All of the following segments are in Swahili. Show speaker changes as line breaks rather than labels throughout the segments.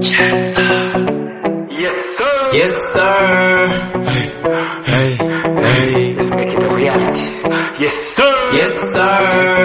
Yes, sir. Hey, hey.
Let's make it a reality.
Yes sir.
Yes, sir.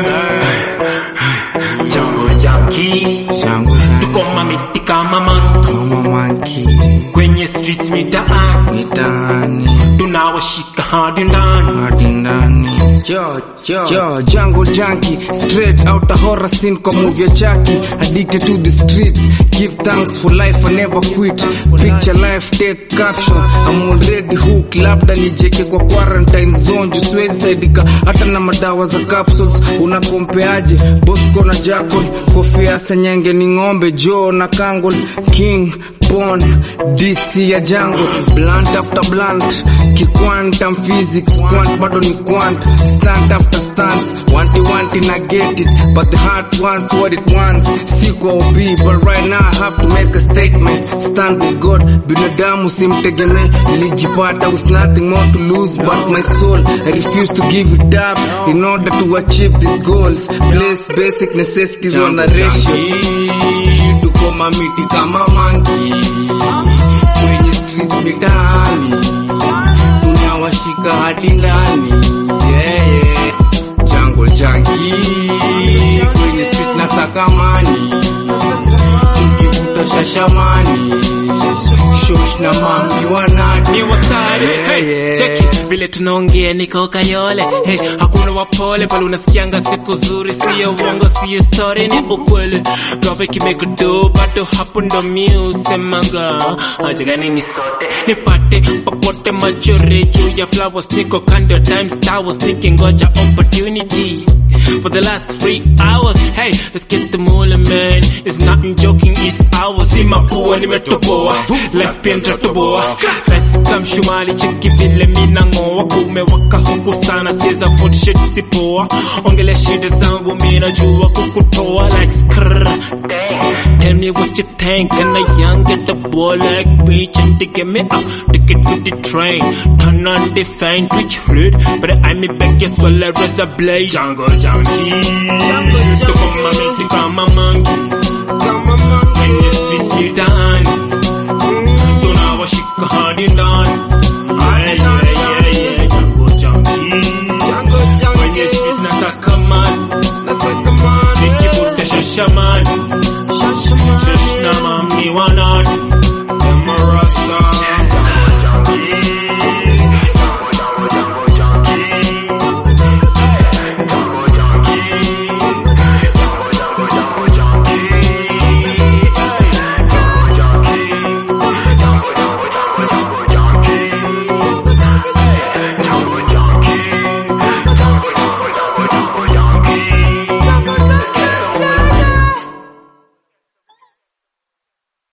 Jungle Junkie.
Jangu
Tuko mamiti kama monkey
kama monkey
kwenye streets mitaani,
mitaani
tunawashika hadi ndani.
hadi ndani. Yo, yo, yo, jungle junkie, straight out a horror scene kwa movie ya Chucky. Addicted to the streets, give thanks for life, I never quit. Picture life, take caption. I'm already hooked, labda nijeke kwa quarantine zone, juu siwezi saidika hata na madawa za capsules. Unakompeaje Bosco na Jackal, kofia senyenge ni ng'ombe, Joe na Kangol, King Pon, DC ya jungle, blunt after blunt, kiquantum physics, quant bado ni quant, stunt after stunts, wanti wanti na get it, but the heart wants what it wants, siko OB, but right now I have to make a statement, stand with God, binadamu simtegeme, nilijipata with nothing more to lose but my soul, I refuse to give it up, in order to achieve these goals, place basic necessities on a ratio, tuko mamiti kama manki kwenye streets mitaani tunawashika hadi ndani yeah, yeah. jungle junkie kwenye streets na sakamani tukivuta shashamani shosh na mambi wanani
Ni wasare,
Yeah,
hey,
yeah.
cheki vile tunaongea niko kayole hey, hakuna wapole pale unasikianga siku zuri siyo uongo siyo story ni ukweli gawe kimekudu bado hapo ndo miusemanga ajagani ni sote nipate popote majore juu ya flowers niko kando time stars nikingoja opportunity for the last three hours hey let's get the moolah man it's nothing joking it's ours si mapua nimetoboa left pia nitatoboa let's come shumali cheki vile mina ngoa kumewaka huku sana sieza foot shit sipoa ongele shida zangu mina jua kukutoa like skrrr Tell me what you think, and a young get the boy like me, and to get me up, ticket to the train, turn on the fan, twitch rude, but I'm a back, yes, well, I raise a blade. Jungle junkie, to come and make the come a monkey, when the streets you down, don't know what she can hard in down. Aye, yeah, yeah, yeah, jungle junkie, when the streets not a come on, nikivuta shashamani, shashna mami wana